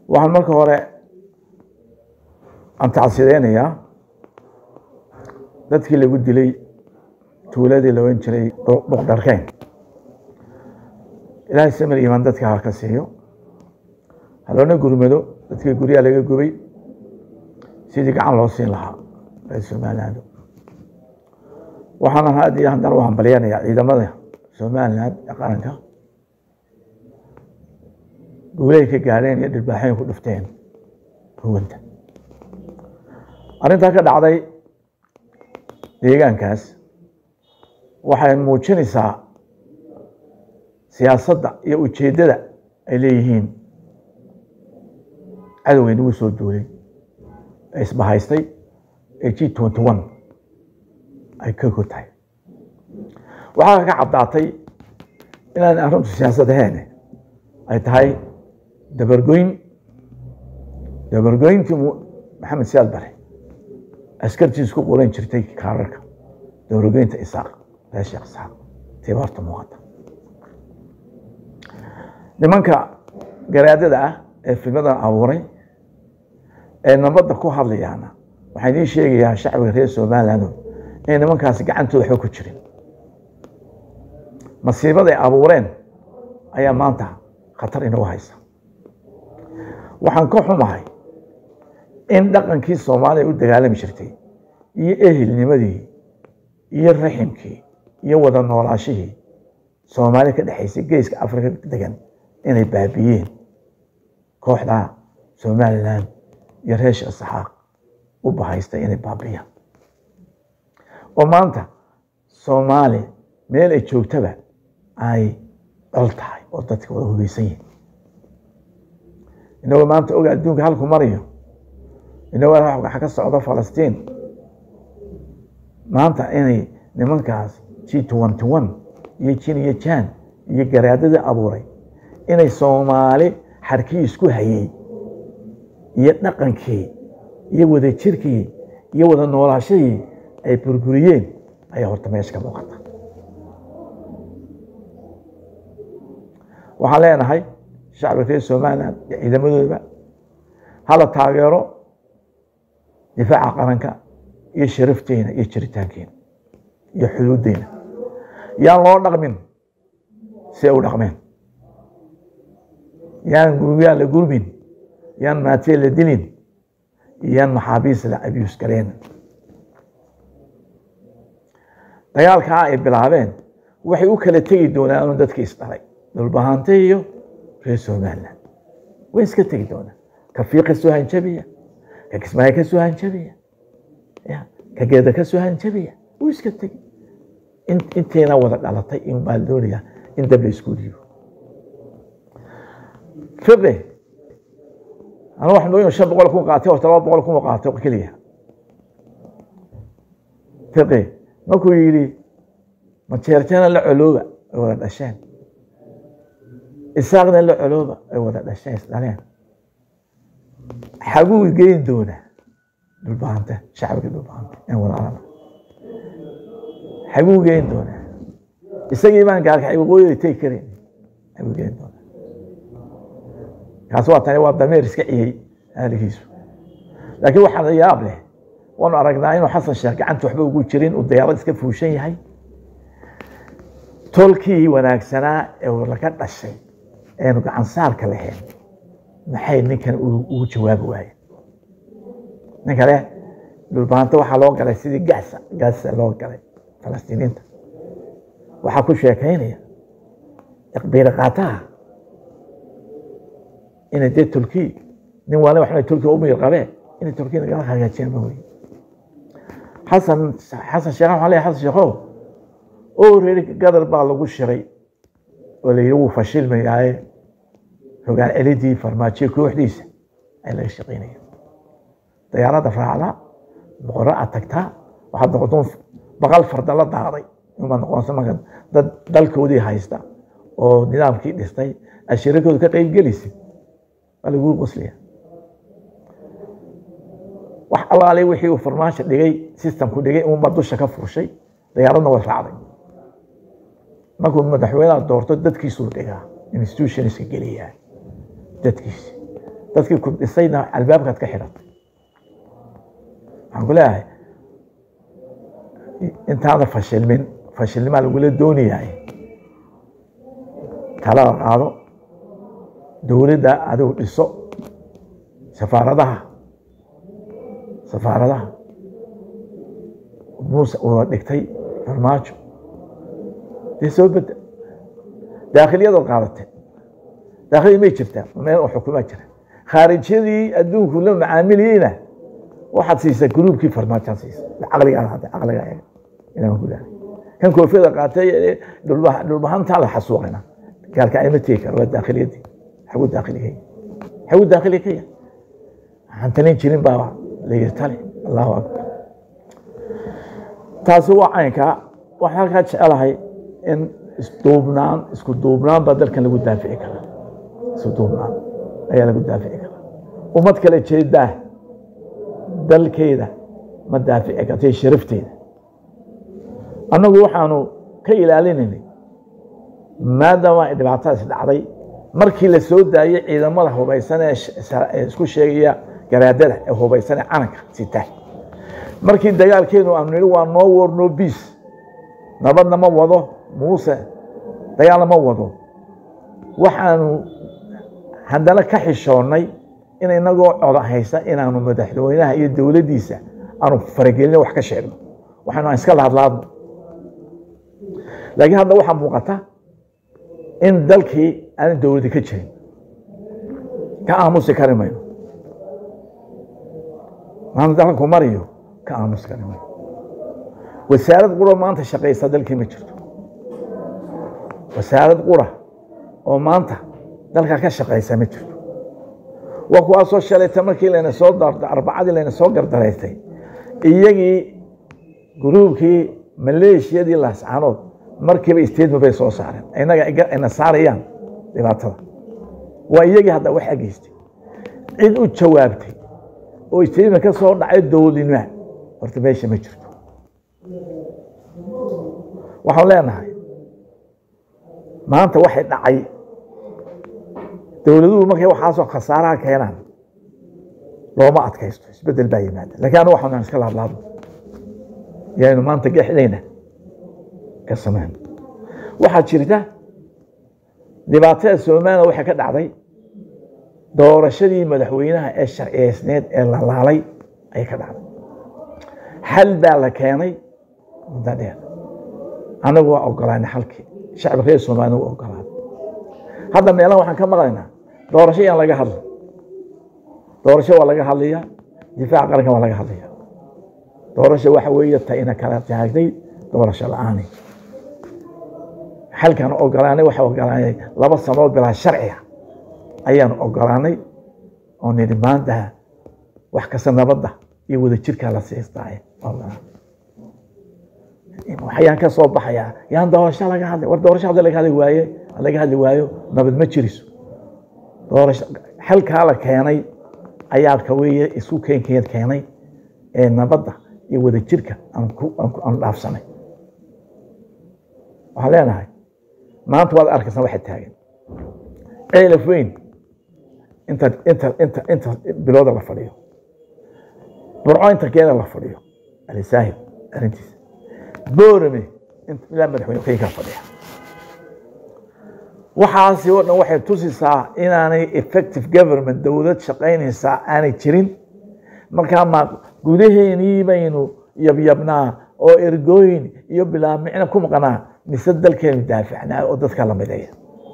waxaan marka hore aan tacsideynayaa dadkii lagu dilay tuuladii la ohan jiray boqdharkeen ilaahay samir imaan dadka ha ka siiyo haloona gurmado dadkii guryaha laga gubay sidii gacan loo siin lahaa reer somaliland waxaana had iyo haddana u hambalyanayaa ciidamada somaliland ee qaranka guulahay ka gaadheen iyo dhirbaaxooyin ku dhifteen ruwanta arrintaa ka dhacday deegaankaas waxay muujinaysaa siyaasadda iyo ujeeddada ay leeyihiin cadowgay nagu soo duulay ee isbahaystay ee g twenty one ay ka hor tahay waxaa ka caddaatay inaan arrintu siyaasad ahayn ay tahay dabargoyn dabargoyntii maxamed siyaad bare askartiis ku qulan jirtay kaararka dabargoynta isaaq reer sheekh isaaq tiiba horta muuqata nimanka garaadada ah ee filmadan abuuray ee nabadda ku hadlayaana waxaan idiin sheegayaa shacbiga reer somaliland inay nimankaasi gacantooda waxba ku jirin masiibada ay abuureen ayaa maanta khatar inagu haysa waxaan ka xumahay in dhaqankii soomaaliya u dagaalami jirtay iyo ehelnimadii iyo raximkii iyo wada noolaashihii soomaaliya ka dhexaysay geeska afrika degan inay baabiyeen kooxda somaliland iyo reesha isxaaq u bahaystay inay baabiyaan oo maanta soomaali meel ay joogtaba ay dhal tahay oo dadka wada hubeysan yihin inagoo maanta oga adduunka halku marayo inagoo waxa ka socda falastiin maanta inay nimankaas g twenty one iyo jin iyo jan iyo garaadadii abuuray inay soomaali xarkii isku hayey iyo dhaqankii iyo wada jirkii iyo wada noolaashadii ay burburiyeen ayaa horta meesha ka muuqata waxaan leenahay shacbiga reer somaliland iyo ciidamadooda hala taageero difaaca qaranka iyo sharafteena iyo jiritaankeena iyo xuduuddeena yaan loo dhaqmin si ay u dhaqmeen yaan guryaa la gurmin yaan maatee la dilin yaan maxaabiis la abiyus gareen dagaalkaa ay bilaabeen waxay u kala tegi doonaan dadkii isdhalay dhulbahante iyo reer somaliland way iska tegi doonaan ka fiiq ka soo hanjabiya ka kismaayo ka soo hanjabiya ya ka geeda ka soo hanjabiya wuu iska tegi inteena wada dhalatay in baa doonayaa in dab la isku dhiibo fiqi anu wax mooyin shan boqol kun qaatay horta laba boqol kun qaatay keliya fiqi markuu yidhi majeerteena la colooba ay wada dhasheen isaaqna la colooba ay wada dhasheen isdhaleen xaguu geyn doonaa dhulbahante shacbiga dhulbahante in walaalana xaguu geyn doonaa isagii baan gaalka waqooyida tegi karin xaguu geyn doonaa kaas waa tani waa dameer iska ciyey ahligiisu laakiin waxaa yaab leh waanu aragnaa inuu xasan sheekh gacanta waxba ugu jirin uu dayaarad iska fuushan yahay tolkii wanaagsanaa ee laga dhashay eenu gacan saarka lahayn maxay ninkan ugu jawaabi waayeen nin kale dhulbaanto waxaa loo galay sidii gasa gasa loo galay falastiiniinta waxaa ku sheekaynaya iqbiiri qaataha inay dee turki nin waale waxna turki u miyir qabee inay turki nagala hagaajiyaan ma wey xasan xasan sheekh waxaan leeyahay xasan sheekhow oo reeri gadar baa lagu shiray oo la yidhi wuu fashilmayaaye hogaan celidii farmaajiyo kooxdiisa ay laga shaqaynaya dayaaradda raacdaa boqorro aad tagtaa waxaad noqotoon baqal farda la daaday inbaad noqonaysa marka dad dalkoodii haysta oo nidaamkii dhistay ashirikooda ka qayb gelaysa waa laguu qoslaya wax allaale wixii uu farmaasho dhigay systemku dhigay unbaa dusha ka furshay dayaaradna way raacday markuu madaxweynaha doorto dadkiisuu dhigaa institutionska geliyaa dadkiisi dadkii ku dhisayna albaabkaad ka xidhatay waxaan ku leeyahay intaada fashilmin fashilnimaa lagula doonayahay talada qaado dowladda adigu dhiso safaaradaha safaaradaha muuse wada dhigtay farmaajo dee soo bedel daakhiliyadaad qaadatee daakhiliya may jirtaa meel oo xukumaa jira khaarijyadii adduunku la macaamiliyeyna waxaad siisaa gruubkii farmaajoad siisa caqligaa hadda caqligaa eega inaan gudahay kan koofiyada qaatay dhulbahantaa la xasuuqina gaalka ayma tegi karo waa daakhiliyadii xagu daakhiliga xagu daakhiliga ka yahay waxaan talin jirin baa la yiri tali allahu akbar taasi waa caynkaa waxaan halkaa jecelahay in isduubnaan isku duubnaan baa dalkan lagu daafici karaa isku duubnaan ayaa lagu daafici karaa ummad kale jeedaa dalkeeda ma daafici kartay sharafteeda annagu waxaanu ka ilaalinaynay maadaama ay dhibaatadaas dhacday markii la soo daayey ciidamada hubaysan ee isku sheegaya garaadada ee hubaysan ee calanka sita markii dagaalkeenu aanu nihi waa no war no peace nabadna ma wado muuse dagaalna ma wado waxaanu haddana ka xishoonnay in inagoo coda haysa inaanu madaxweynaha iyo dowladdiisa aanu faragelino wax ka sheegno waxaanu aan iska lahadlaadno laakiin hadda waxaa muuqata in dalkii aanan dowladdi ka jirin ka aamusi kari mayno maanta dalku mariyo ka aamusi kari mayno wasaarad qura maanta shaqaysa dalkii ma jirto wasaarad qura oo maanta dalka ka shaqaysa ma jirto waa kuwaasoo shalayta markii layna soo arbacadii layna soo gardaraystay iyagii gruubkii maleeshiyadii laascaanood markiiba statement bay soo saareen inaga ayna saarayaan dhibaatada waa iyagii hadda wax ageystay cid u jawaabtay oo statement ka soo dhacay dowladnima horta meesha ma jirto waxaan leenahay maanta waxay dhacay dowladuhu markay waxaasoo khasaaraha keenaan looma adkaysto isbedel baa yimaada lakiin anu waxaan iska laadlaadno yaaynu maanta gexdayna ka samayn waxaa jirta dhibaatada somaliland waxay ka dhacday doorashadii madaxweynaha ee sharciyeysneed ee la laalay ayay ka dhacday xal baa la keenay muddo dheer anagu waa ogolaanay xalkii shacbi reer somaliland waa ogolaaday hadda meelaha waxaan ka maqlaynaa doorasho yaan laga hadla doorasho waa laga hadlaya difaaca qaranka waa laga hadlaya doorasho waxa weeye ta ina kala taagtay doorasho la-aani xalkaan ogolaanay waxa ogolaanay laba sanood bilaa sharciga ayaanu ogolaanay oo nidhi maanta wax kasta nabadda iyo wadajirkaa la siistaaye waxayaan ka soo baxayaa yaan doorasho laga hadlay war doorasho hadda laga hadli waaye laga hadli waayo nabad ma jiriso doorasho xalkaa la keenay ayaa ka weeye isku keenkeed keenay ee nabadda iyo wadajirka aan dhaafsanay waxaan leenahay maanta waad arkaysaa waxa taagan ceelaf weyn inta inta inta inta bilooda la fadhiyo burco inta keena la fadhiyo alisaahib arrintiisa boorame ilaa madaxweyne keenkaa fadhiya waxaasi oo dhan waxay tusisaa inaanay effective government dowlad shaqaynaysaa aanay jirin markaa ma gudaheenii baynu yabyabnaa oo ergooyin iyo bilaamicna ku maqnaa mise dalkeenu daaficnaa oo dadka la mideeya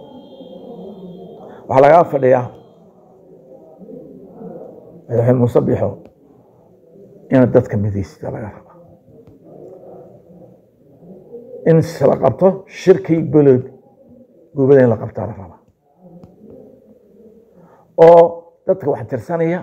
waxaa lagaa fadhiyaa madaxweyne muuse bixo inaad dadka midaysida laga rabaa in la qabto shirkii golod gubada in la qabtaa la rabaa oo dadka wax tirsanaya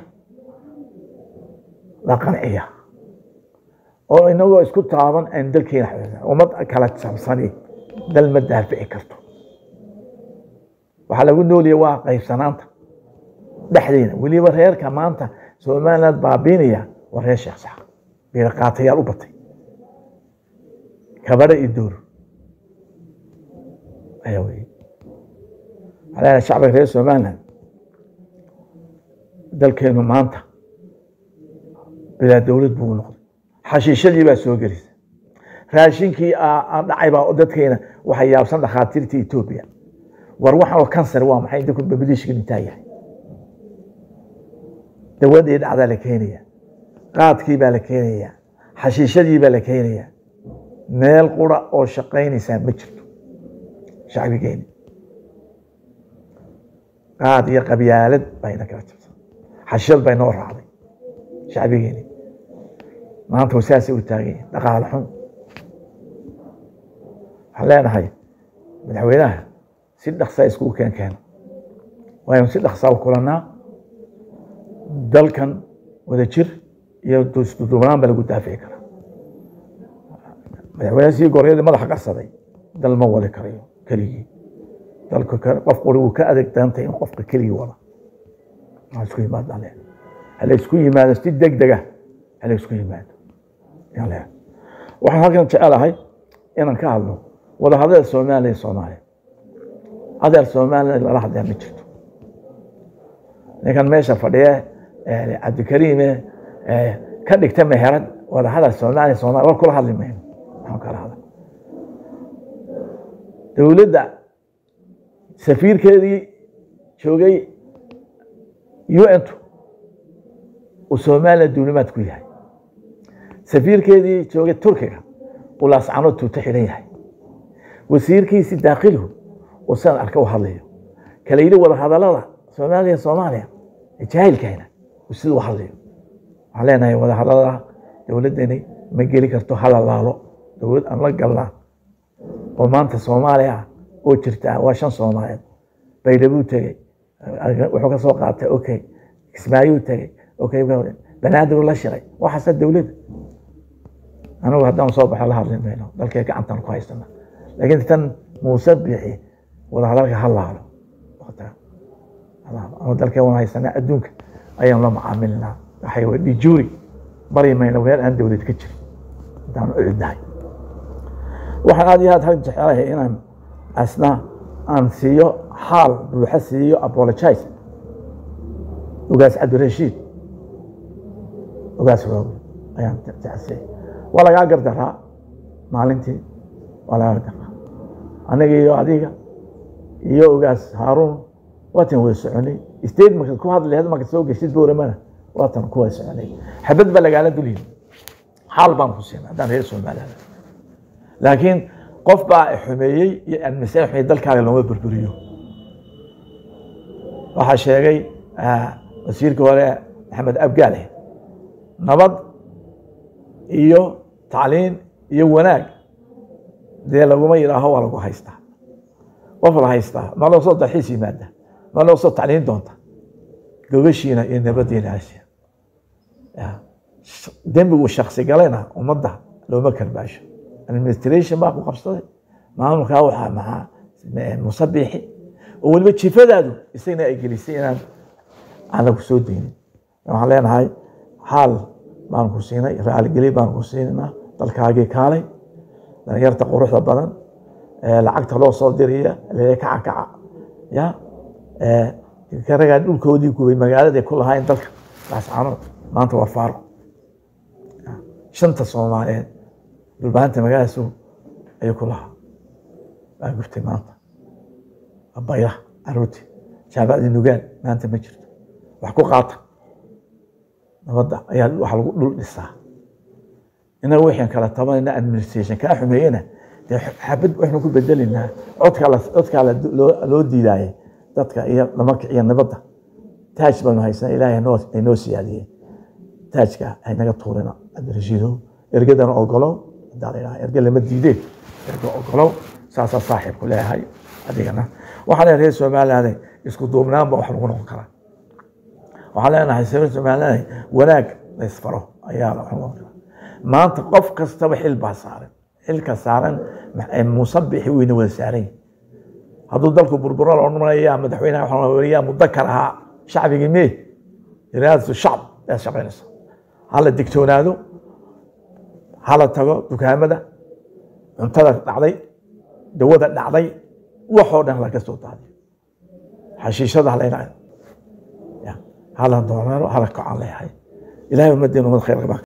la qanciya oo inagoo isku taaban aan dalkeena ummad kala jabsani dal ma daafici karto waxaa lagu nooliya waa qaybsanaanta dhexdeena weliba reerka maanta somaliland baabiinaya waa reer sheekh sax biiraqaatayaal u batay kabadha iyo door ayaa wey waxaa leedahay shacbiga reer somaliland dalkeenu maanta bilaa dowlad buu noqday xashiishadii baa soo gelisa raashinkii aan dhacay baa dadkeena waxay yaabsan dhakhaatiirta etoobiya war waxaan kansar waa maxay dadku babadiishka dhintaa yahay dawadii dhacdaa la keenaya qaadkii baa la keenaya xashiishadii baa la keenaya meel qura oo shaqaynaysaa ma jirto shacbigeeni qaad iyo qabyaalad bayna kala jabsan xashiishad bay noo raacday shacbigeeni maanta saasay u taagan yihin dhaqaale xun waxaan leenahay madaxweynaha si dhaksaa iskugu keen keena waaynu si dhaksaa u kulanaa dalkan wada jir iyo duubnaan baa lagu daafici karaa madaxweyne sii goryadii madaxa qarsaday dal ma wadi karayo keligii dalka qof quri wuu ka adeeg dantay in qofka keligii wada ha isku yimaadaan le hala isku yimaado si deg dega hala isku yimaado le waxaan halkan jecelahay inaan ka hadlo wada hadlada soomaaliya iyo soomaaliya adeer soomaaliya lala hadlaya ma jirto ninkan meesha fadhiye cabdikariime ka dhigta meherad wada hadal soomaaliya soomaaliya war kula hadli mayno waxaan kala hadal dowladda safiirkeedii joogay un-tu uu soomaaliya duulimaad ku yahay safiirkeedii joogay turkiga uu laascanood tuuto xidhan yahay wasiirkiisii daakilhu uu sidan arka u hadlayo kala yidhi wada hadalada soomaaliya soomaaliya jaahilkayna uu sida u hadlayo waxaan leenahay wada hadalada dowladdani ma geli karto halalaalo dowlad aan la galnaa oo maanta soomaaliya oo jirta waa shan soomaaliyeed baydhabuu tegey wuxuu ka soo qaatay okay kismaayuu tegey okay banaadir la shiray waxaasa dowladda anigu haddaan soo baxo la hadli mayno dalkee gacantan ku haysana laakiin tan muuse bixi wada hadalka halaalo ama dalkee wan haysanaa adduunka ayaan la macaamilinaa waxay wa dhijuuri bari mayno meel aan dowlad ka jirin haddaan u cidnahay waxaan aad iyo aad hal jecelahay inaan asna aan siiyo xaal buuxa siiyo apologize ogaas cabdirashiid ogaas roogo ayaan jecelsiyay waa lagaa gardaraa maalintii waa lagaa gardaraa aniga iyo adiga iyo ogaas haaruun waatan wada soconay state markaad ku hadli lahayd markaad soo geshid booramana waatan ku wada soconay xabad baa lagaala dulyihi xaal baan ku siinay haddaan reer soomaaliyada laakiin qof baa xumeeyey iyo admiseen xumeeyey dalkaaga looma burburiyo waxaa sheegay wasiirkii hore maxamed abgaale nabad iyo tacliin iyo wanaag dee laguma yidhaaho waa lagu haystaa qof la haystaa ma loo soo dalxiis yimaada ma loo soo tacliin doonta gobashiina iyo nabadiina asiya dembigu shaksi galayna ummadda looma karbaasho administration baa ku qabsaday maamulkaa waxaa maxaa musabixi oo weliba jifadaadu isagna ay gelisay inaan aan lagu soo deynin waxaan leenahay xaal baan ku siinay raaligeli baan ku siinaa dalkaagii kaalay dhalinyarta quruxda badan lacagta loo soo diraya lee kaca kaca ya karagaa dhulkoodii gubay magaalada ku lahaayeen dalka laascanood maanta waa faaro shanta soomaaliyeed dhulbaanta magaaladaas ayuu ku lahaa waa gubtay maanta bayraha caruurtii jaamacadii nugaan maanta ma jirto wax ku qaata nabadda ayaa wax lagu dhul dhisaa inaga wixii kala tabanayna administration kaa xumeeyena dee xabad waxnu ku bedelaynaa codkaa codkaa loo diidaaye dadka iyo dhamarka iyo nabadda taaj baanu haysana ilaahay ay noo siyaadiyeen taajka haynaga tuurina cabdirashiidow ergadana ogolow hadaa la yidhaha erge lama diideen erge ogolow saasaa saaxiibku leeyahay adigana waxaan leeyahay reer somaliland isku duubnaanba wax lagu noqon karaa waxaan leenahay reer somaliland wanaag la isfaro ayaa wax lagu noqon karaa maanta qof kastaba xil baa saaran xilka saaran musabixi weyna wada saaran hadduu dalku burburo la odhanaya madaxweynaha waxaa weriyaa mudakar ahaa shacbigii mee iraadatu shacb aad shaqaynaysa hala digtoonaado hala tago dukaamada cuntada dhacday dawada dhacday waxoo dhan laga soo daadiyo xashiishada halayna hala doonaano hala kocaan leeyahay ilahay ummaddeena umad khayr qabaa